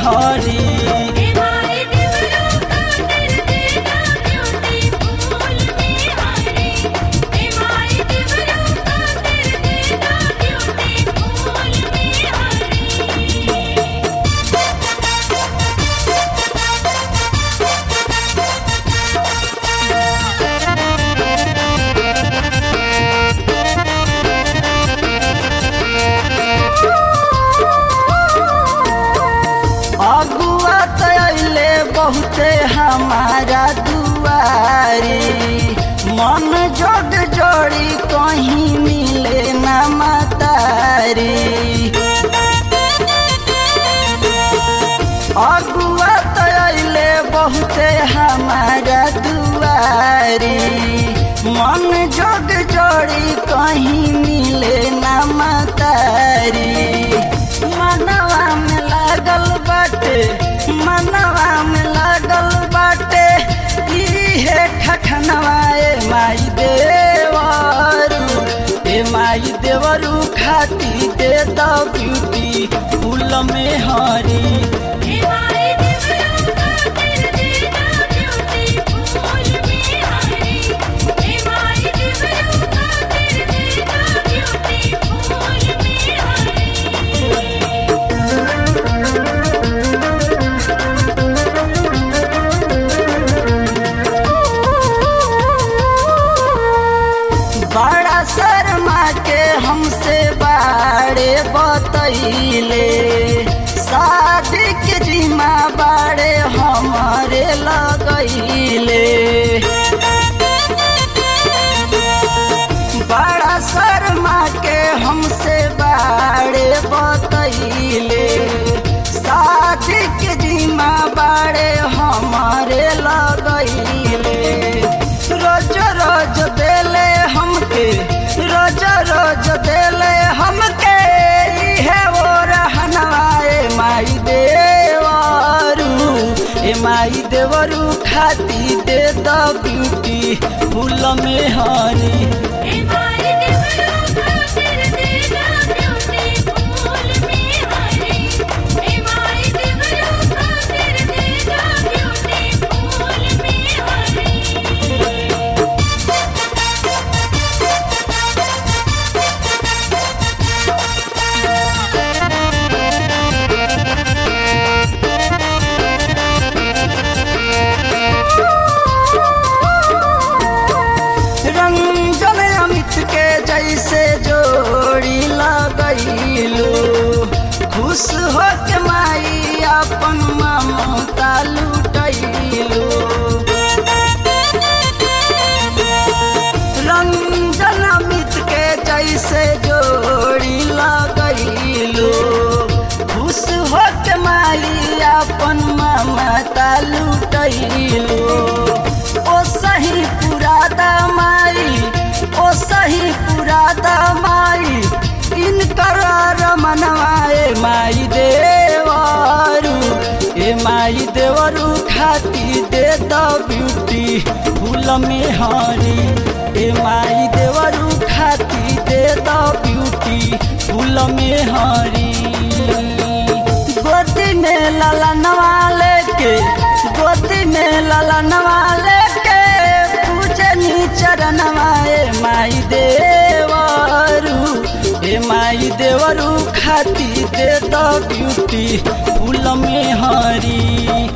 हरी हे माई देवरो खातिर देना ब्यूटी फूल में हरी हे माई देवरो खातिर देना ब्यूटी फूल में हरी अगुआ तैले बहुते हमारा दुआरी मन जोग जोड़ी कहीं मिले न मतारी अगुआ तैले बहुते हमारा दुआरी मन जोग जोड़ी कहीं मिले न मतारी मनवा में लागल बाटे मनवा में लागल बाटे इहे खखनवा ए माई देवरू ए माई देवरू खाती दे द ब्यूटी फूल में हरी हे माई देवरो खातिर देना ब्यूटी फूल में हरी हे माई देवरो खातिर देना ब्यूटी फूल में हरी बड़ा शर्मा के हमसे बाड़े बतैले शादी के जिम्मा बाड़े हमारे लगैले बड़ा शर्मा के हमसे बाड़े बतैले शादी के जिम्मा बाड़े हमारे लगैले रोज रोज देले हमके रोज रोज देले हमके इहे वो रहनवाए माई देवरू ए माई देवरू खाती दे द ब्यूटी फूल में हरी हे माई देवरो खातिर देना ब्यूटी फूल में हरी हे माई देवरो खातिर देना ब्यूटी फूल में हरी रंजन अमित के जैसे जोड़ी लगैलू खुश हो के माई अपन ममता लुटैलू रंजन अमित के जैसे जोड़ी लगैलू खुश हो के माई अपन ममता लुटैलू ओ सही पुरादा माई ओ सही पुरादा माई इनकर रमनवाए माई देवरू ए माई देवरू खाती दे द ब्यूटी फूल में हरी ए माई देवरू खाती दे द ब्यूटी फूल में हरी गोदी में लाला नवाले के गोदी में लाला नवाले के पूजे नी चरणवाए माई देवरू ए माई देवरू खाती दे द ब्यूटी फूल में हरी